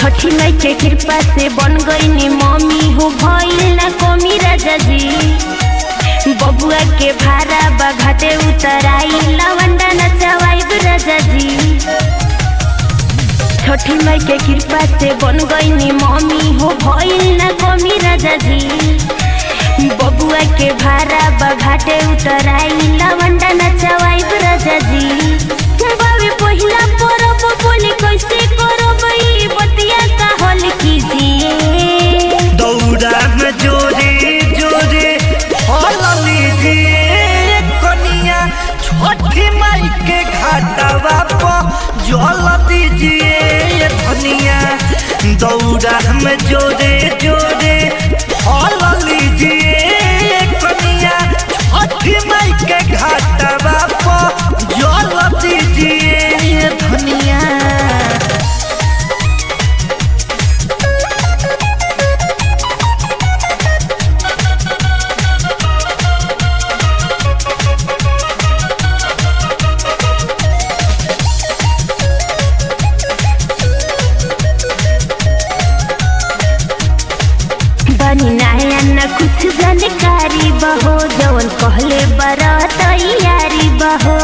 छठी माई के कृपा से बन गई मम्मी हो भइल ना कमी राजा जी बबुआ के भारा बघाटे उतराई लवंडा नचवाई राजा जी छठी माई के कृपा से बन गई मम्मी हो भइल ना कमी राजा जी बबुआ के भारा बघाटे उतराई लवंडा नचवाई राजा जी बाबे पहिला परब बोले कैसे करब ई बतिया का हल कीजिए दौड़ा में जोरे जोरे फल लीजिए कनिया छठी माई के घाटवा पर जल दीजिए धनिया दौड़ा में जोरे जोरे फल लीजिए कनिया छठी माई के घाटवा पर जल दीजिए धनिया बनी नया न कुछ जानकारी बहो जवन कहले बड़ा तैयारी बहो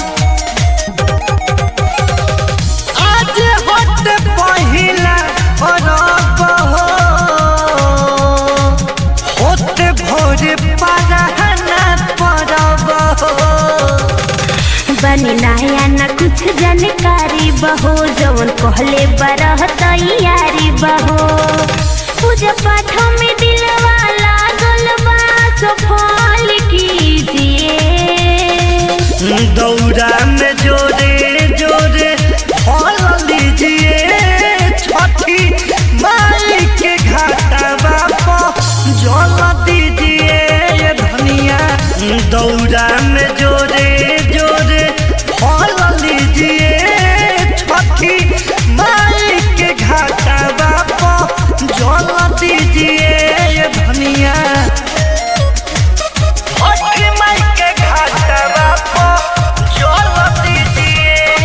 आज होत पहिला परब हो होत भोर पराहना परब हो बनी नया न कुछ जानकारी बहो जवन कहले बड़ा तैयारी बहो पूजा पाठ में दिलवा लागल बा सफल कीजिए दौड़ा में जोरे जोरे फल लीजिए छठी माई के घाटवा पर जल दीजिए धनिया दौड़ा में जोरे जोरे फल लीजिए छठी माई के घाटवा पर जल दीजिए धनिया छठी माई के घाटवा पर जल दीजिए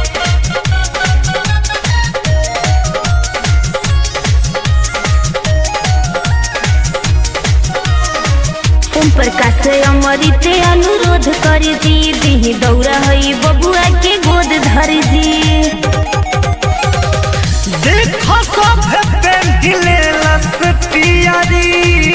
ओम प्रकाश अमृत अनुरोध कर जी दिही दौरा हई बबुआ के गोद धर जी देखो सब पेंटिले लस पियारी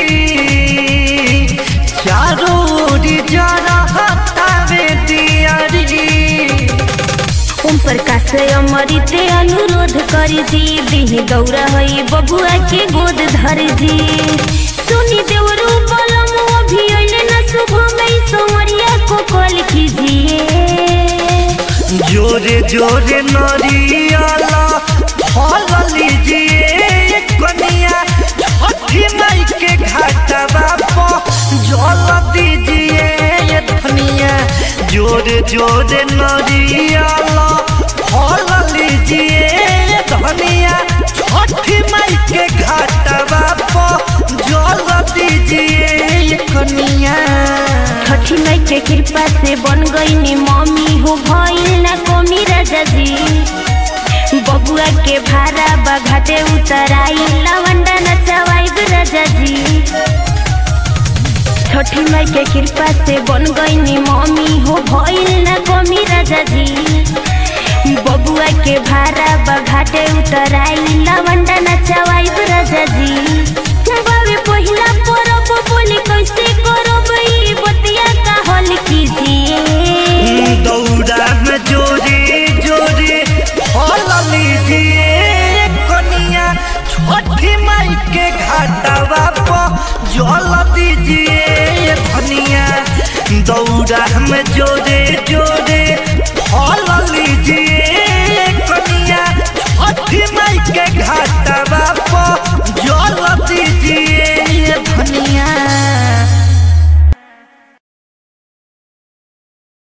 चारों ओरी जरा हटावे दियारी ओम प्रकाश अमृत अनुरोध कर जी दिही दौरा हई बबुआ के गोद धर जी सुनी देवरू बलम अभी अइले न शुभ में सोमरिया को कॉल कीजिए जोरे जोरे नरियाला फल लीजिए कनिया छठी माई के घाटवा पर जल दीजिए धनिया जोरे जोरे नरियाला फल लीजिए धनिया छठी माई के घाटवा पर जल दीजिए कनिया छठी माई के कृपा से बन गई मम्मी हो भइल ना कमी राजा जी बबुआ के भारा बघाटे उतराई लवंडा नचवाई राजा जी छठी माई के कृपा से बन गई मम्मी हो भइल ना कमी राजा जी बबुआ के भारा बघाटे उतराई लवंडा नचवाई राजा जी बाबे पहिला परब बोले कैसे करब ई बतिया का हल कीजिए दौड़ा में जोरे जोरे फल लीजिए कनिया छठी माई के घाटवा पर जल दीजिए धनिया दौड़ा में जोरे जोरे